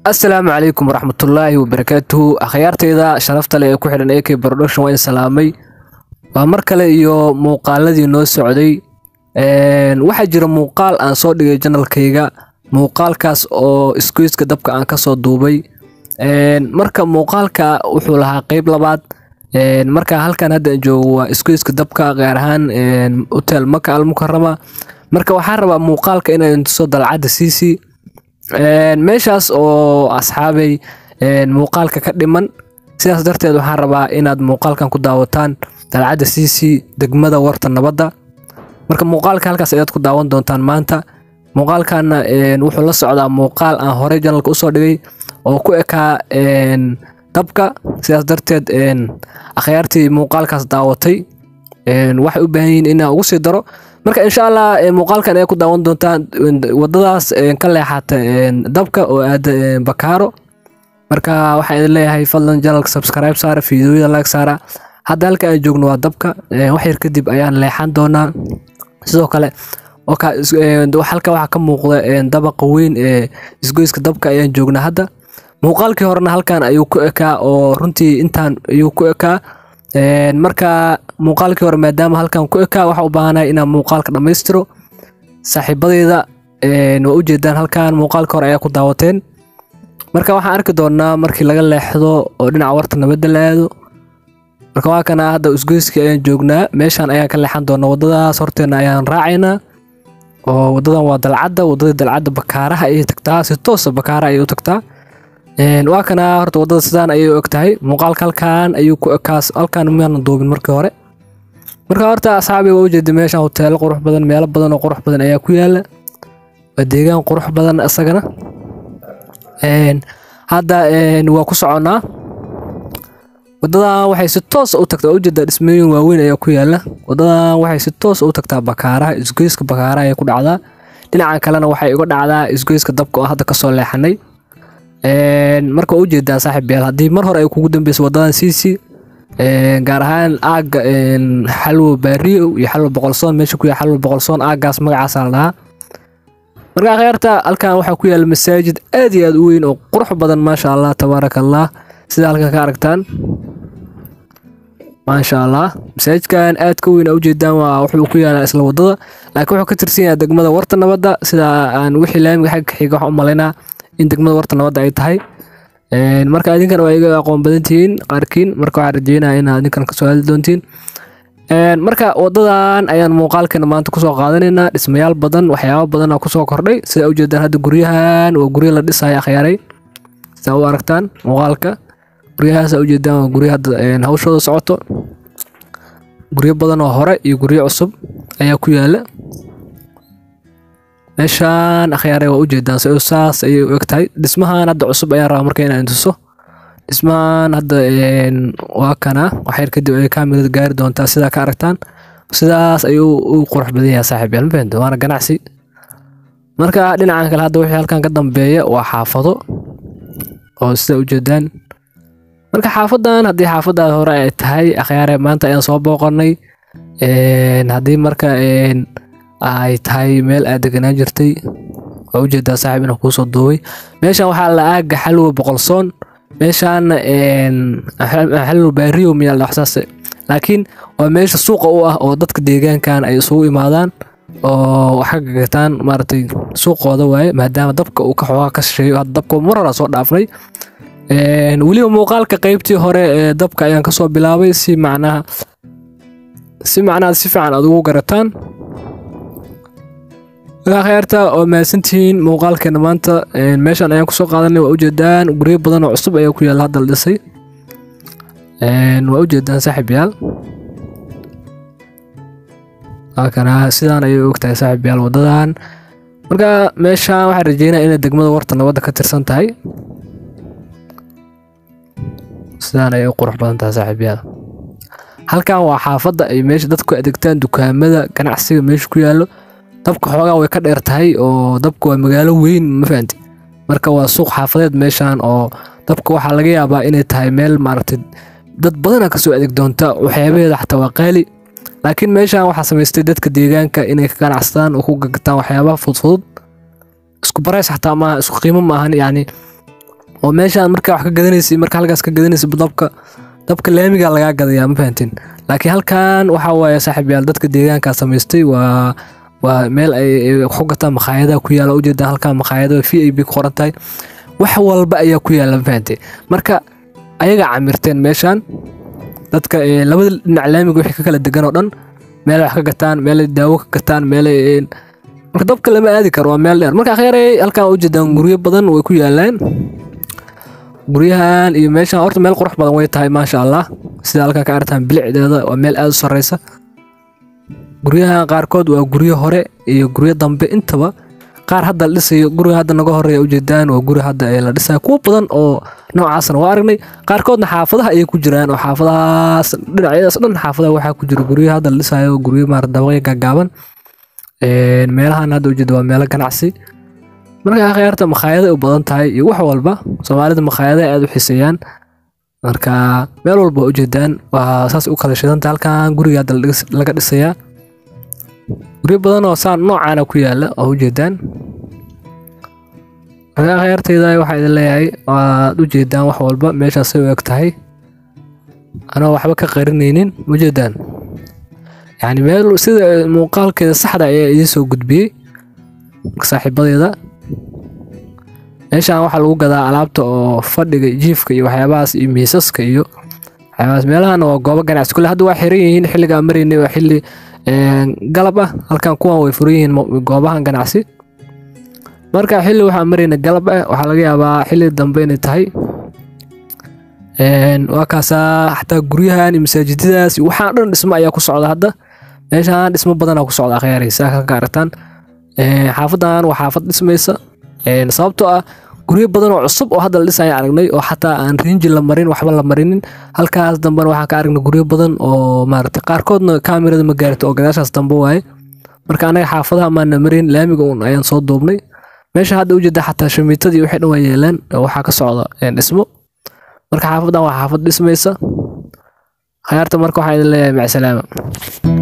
asalaamu calaykum waraxmatullaahi wabarakaatuhu akhyaarteyda sharafta leh ee ku xidhan ak production waa in salaamay waa mar kale iyo muuqaaladii noo socday waxaa jira muuqaal aan soo dhigay janalkayga muuqaalkaas oo isgoyska dabka aan kasoo duubay marka muuqaalka wuxuu lahaa qeyb labaad marka halkan hadda joogo waa isgoyska dabka gaar ahaan hotel maka almukarama marka waxaan rabaa muuqaalka inaan tuso dalcadda siisi meeshaas oo asxaabay muuqaalka ka dhiman sidaas darteed waxaan rabaa inaad muuqaalkan ku daawataan dalcadda siisi degmada warta nabadda marka muuqaalka halkaas ayaad ku daawan doontaan maanta muuqaalkana wuxuu la socdaa muuqaal aan horey janalka usoo dhigay oo ku ekaa dabka sidaas darteed akhyaartii muuqaalkaas daawatay waxay u baahan yihiin inaan ugu sii daro marka insha allah muuqaalkan ay ku daawan doontaan wadadaas ka leexata dabka oo aada bakaaro marka waxaan idin leeyahay fadlan janalka subscribe saara fiidiyoyada like saara hadda halka aan joogno waa dabka wax yar kadib ayaan leexan doonaa sidoo kale halka waxaa ka muuqda dabaqa weyn ee isgoyska dabka ayaan joognaa hadda muuqaalkii horena halkan ayuu ku ekaa oo runtii intaan ayuu ku ekaa marka muuqaalkii hore maadaama halkan ku ekaa waxa u baahanahay inaan muuqaalka dhammaystiro saaxiibadeyda waa ujeedaan halkan muuqaalka hore ayaa ku daawateen marka waxaan arki doonaa markii laga leexdo oo dhinaca warta nabadda la aado marka waa kana hadda isgoyskii ayaan joognaa meeshaan ayaan ka leexan doonaa wadadaas horteena ayaan raacaynaa oo wadadan waa dalcadda wadadii dalcadda bakaaraha ayay tagtaa si toosa bakaaraha ayay u tagtaa waa kana horta wadada sidaan ayay u eg tahay muuqaalka halkan ayuu ku ekaas halkan maana duubin markii hore marka horta asxaabi waa ujeeda meeshaan hoteelo qurux badan meelo badan oo qurux badan ayaa ku yaala waa deegaan qurux badan isagana hadda waa ku soconnaa wadadan waxay si toos u tagtaa ujeeda dhismooyin waaweyn ayaa ku yaala wadadan waxay si toos u tagtaa bakaaraha isgoyska bakaaraha ayay ku dhacdaa dhinacan kalena waxay uga dhacdaa isgoyska dabka oo hadda kasoo leexanay marka waa ujeedaa saaxiib yaal haddii mar hore ay kugu dambeyso wadadan siisi gaar ahaan aaga xalwo baariyo iyo xalwo boqolsoon meesha ku yaal xalwo boqolsoon aagaas magacaasa la dhahaa marka akhyaarta halkan waxaa ku yaala masaajid aad iyo aad u weyn oo qurux badan maasha allah tabaaraka allah sida halkan ka aragtaan maasha allah masaajidkan aad ka weyn a ujeedaan waa wuxuu ku yaalaa isla wadada laakiin wuxuu ka tirsan yahay degmada warta nabadda sida aan wixii laamiga xagga xiga waxaan u malaynaa in degmada warta nabadda ay tahay marka idinkan waa iga aqoon badan tihiin qaarkiin marka waxaan rajeynaya inaad idinkan kasoo hadli doontiin marka wadadan ayaan muuqaalkeena maanta kusoo qaadanaynaa dhismayaal badan waxyaaba badan kusoo kordhay sida ujeedaan hadda guryahan waa guryo la dhisaya akhyaaray sidaa u aragtaan muuqaalka guryahaas ujeedaan waa guryo hadda hawshooda socoto guryo badan oo hore iyo guryo cusub ayaa ku yaala meeshaan akhyaaray waa ujeedaan saas ayay u eg tahay dhismahan hadda cusub ayaan rabaa marka inaan tuso dhismahan hadda waa kana waxyar kadib ay kaamirada gaari doontaa sidaa ka aragtaan sidaas ayuu u qurux badan yahay saaxiib yaal mafahanta waana ganacsi marka dhinacan kale hadda wixii halkan ka dambeeya waa xaafado oo sida ujeedaan marka xaafadan haddii xaafadaas hore ay tahay akhyaare maanta ayaan soo booqanay haddii marka ay tahay meel aad deganaan jirtay waa ujeedaa saaxiib inaan kuusoo duubay meeshan waxaa la aaga xalwa boqolsoon meeshaana xalwa baariyo miyaa la waxsaas laakiin waa meesha suuqa u ah oo dadka deegaankan ay isugu imaadaan oo wax ka gagataan maaragtay suuqooda waaye maadaama dabka uu ka xoogaa ka shisheeyo hadda dabka mar hore soo dhaafnay weliba muuqaalka qeybtii hore ee dabka ayaan kasoo bilaabay si macnaha si macnaha si fiican aad ugu garataan akhyaarta oo mahadsantihiin muuqaalkeena maanta meeshan ayaan kusoo qaadanay waa ujeedaan guryo badan oo cusub ayaa ku yaala hadda la dhisay waa ujeedaan saaxiib yaal halkana sidaan ayay og tahay saaxiib yaal wadadan marka meeshaan waxaan rajeynaya inay degmada warta nabadda ka tirsan tahay sidaan ayay u qurux badan tahay saaxiib yaal halkan waa xaafadda ay meesha dadku adeegtaan dukaamada ganacsiga meesha ku yaalo dabka xoogaa way ka dheer tahay oo dabka waa magaalo weyn ma fahanti marka waa suuq xaafadeed meeshan oo dabka waxaa laga yaabaa inay tahay meel maaragtay dad badana kasoo adeeg doonta waxyaabaheeda xataa waa qaali laakiin meeshan waxaa samaystay dadka deegaanka inay ka ganacsadaan oo ku gagataan waxyaabaha fudfudud isku barays xataa maaha isku qiimo maahan yacni oo meeshaan markaa wax ka gadanaysa marka halkaas ka gadanaysa dabka dabka laamiga lagaa gadayaa ma fahantiin laakiin halkan waxaa waaye saaxiibyaal dadka deegaankaa samaystay waa waa meel ay ku gataan makhaayadaha ku yaala ujeedaan halkan makhaayada v i b ku qoran tahay wax walba ayaa ku yaala ma fahantay marka ayaga camirteen meeshaan dadka labada dhinac laamiga wixii ka kala degan oo dhan meelay wax ka gataan meelay daawo ka gataan meelay marka dabka lama aadi karo waa meel dheer marka akhyaarey halkan ujeedaan guryo badan way ku yaalaan guryahan iyo meeshan horta meel qurux badan way tahay maasha allah sida halkan ka aragtaan bilicdeeda waa meel aada u sareysa guryahan qaarkood waa guryo hore iyo guryo dambe intaba qaar hadda la dhisayo guriga hadda naga horeeya ujeedaan waa guri hadda ee la dhisayo kuwo badan oo noocaasna waa aragnay qaarkoodna xaafadaha ayay ku jiraan oo xaafadahaas dhinacyadaas dhan xaafadaha waxaa ku jira guryo hadda la dhisayo guryo maarata dabaqyo gaagaaban meelahan hadda ujeeda waa meelo ganacsi marka akhyaarta makhaayada u badan tahay iyo wax walba soomaalida makhaayadaha aada u xiiseeyaan marka meel walba ujeedaan waa saas u kala shidanta halkan guriga hadda laga dhisayaa guryo badan oo saan noocaana ku yaala oo ujeedaan marka akhyaarteyda waxaa idin leeyahay waad ujeedaan wax walba meeshaasay u eg tahay anoo waxba ka qarinaynin ujeedaan yacni meel sida muuqaalkeeda saxda ayaa idiin soo gudbiyey saaxiibadeeda meeshaan waxaa lagu gadaa alaabta oo fadhiga jiifka iyo waxyaabahaas iyo miisaska iyo waxyaabahaas meelahana waa goobo ganacsi kule hadda waa xiran yihiin xilligaa maraynay waa xilli galab ah halkan kuwan way furan yihiin goobahan ganacsi marka xilli waxaa marayna galab ah waxaa laga yaabaa xilli dambe inay tahay waa kaasaa xataa guryahan iyo masaajidadaas waxaan dhan dhismo ayaa ku socda hadda meeshaan dhismo badanaa ku socda akhyaarey saa ka aragtaan xaafadan waa xaafad dhismaysa sababtoo ah guryo badan oo cusub oo hadda la dhisaya aragnay oo xataa aan riinji la marin waxba la marinin halkaas dambena waxaan ka aragnay guryo badan oo maarata qaarkoodna kaamirada ma gaarto oo gadaashaas dambe waaye marka anaga xaafadaha maana marin laamiga un ayaan soo duubnay meesha hadda ujeeda xataa shamiitadii waxay dhan waa yeelaan waxaa ka socda dhismo marka xaafadan waa xaafad dhismaysa khayaarta marka waxaa idin leeyahay macsalaama